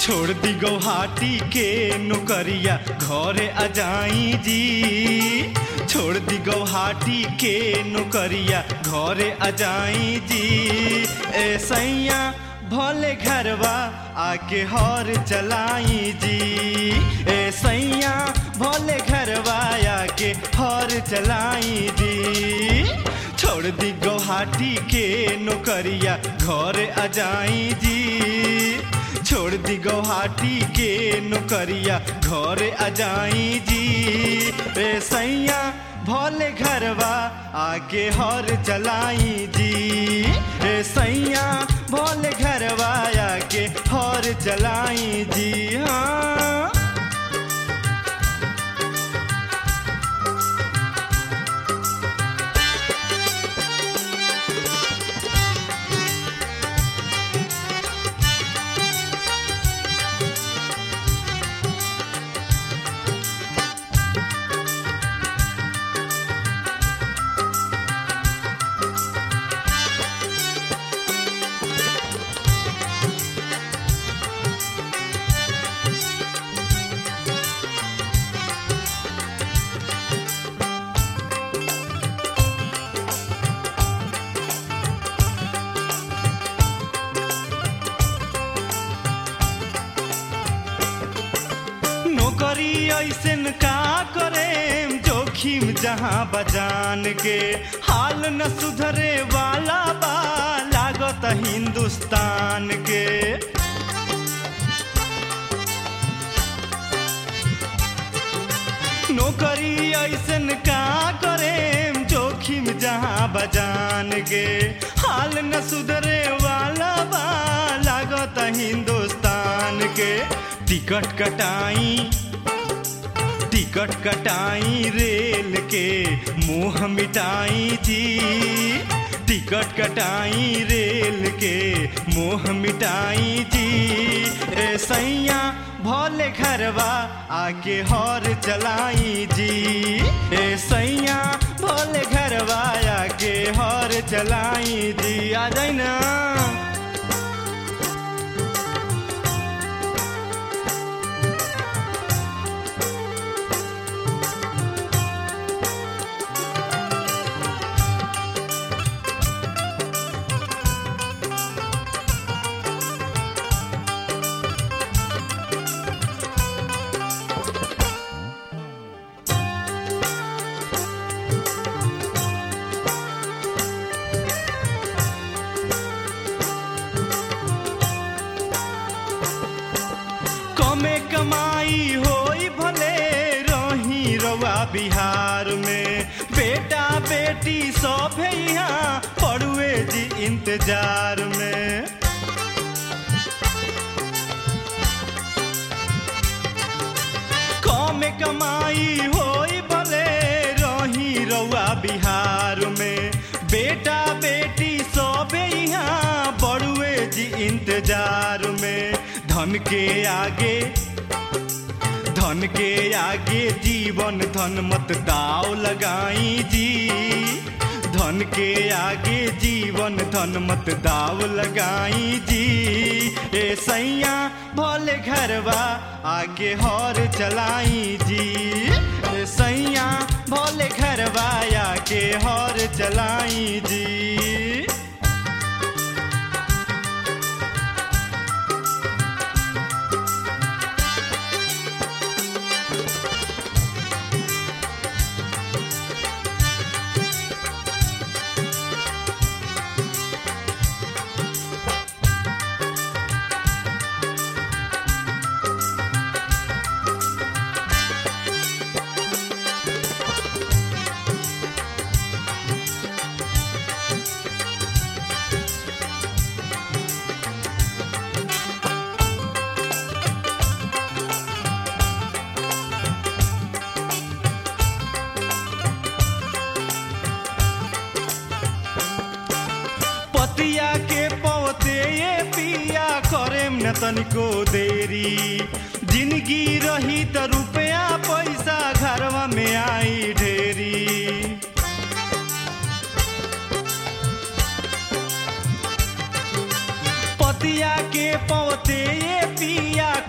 छोड़ दी गौहाटी के नौकरिया घरे आ जाई जी छोड़ दी गौहाटी के नौकरिया घरे आ जाई जी ए सैया भले घरवा आके हर चलाई जी ए सैया भले घरवा आके हर चलाई जी छोड़ दी गौहाटी के नौकरिया घरे आ जाई जी छोड़ दी गौहाटी के नौकरिया घरे आ जाई जी रे सैया भोले घरवा आके हर चलाई जी रे सैया भोले घरवा आके हर चलाई जी हाँ नौकरी ऐसन का करे जोखिम जहाँ बजान के हाल न सुधरे वाला बा लागत हिंदुस्तान के नौकरी ऐसन का करे जोखिम जहाँ बजान के हाल न सुधरे वाला बा लागत हिंदुस्तान के टिकट कटाई टिकट कटाई रेल के मुंह मिटाई जी टिकट कटाई रेल के मुंह मिटाई जी ए सैया भोले घरवा आके हर चलाई जी ए सैया भोले घरवा आके हर चलाई जी आ जाई ना कमे कमाई होई भले रही रवा बिहार में बेटा बेटी सब यहाँ पड़ुए जी इंतजार में कमे कमाई होई भले रही रवा बिहार में बेटा बेटी सब यहाँ बड़ुए जी इंतजार में धन के आगे धन के आगे जीवन धन मत दाव लगाई जी धन के आगे जीवन धन मत दाव लगाई जी ए सैया भोले घरवा आगे हर चलाई जी ए सैया भोले घरवा आगे हर चलाई जी पतिया के पौते ये पिया करेम न तनिको देरी जिंदगी रही त रुपया पैसा घरवा में आई ढेरी पतिया के पौते ये पिया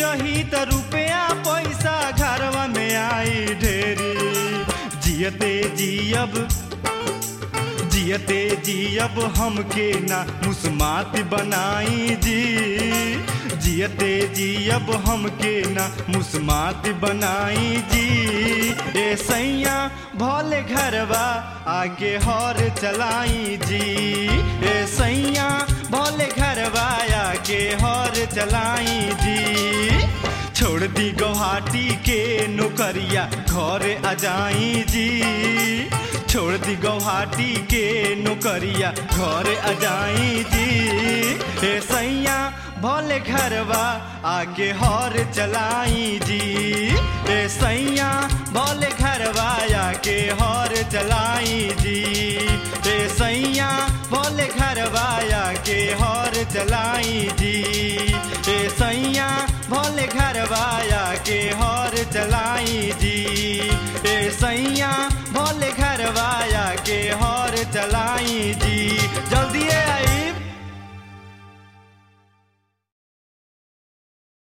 रही त रुपया पैसा घरवा में आई ढेरी जियते जियब जियते जियब हमके ना मुस्मात बनाई जी जियते जियब हमके ना मुस्मात बनाई जी ए सैया भोले घरवा आगे हर चलाई जी ए सैया भोले घरवा आगे हर चलाई जी छोड़ दी गुवाहाटी के नौकरिया घर आ जाई जी छोड़ दी गुवाहाटी के नौकरिया घर आ जाई जी ए सैया भोले घरवा आगे हर चलाई जी ए सैया भोले घरवा आगे हर चलाई जी ए सैया भोले घरवा आगे हर चलाई जी ए सैया भोले घरवा आगे हर चलाई जी ए सैया भोले घरवा आगे हर चलाई जी जल्दी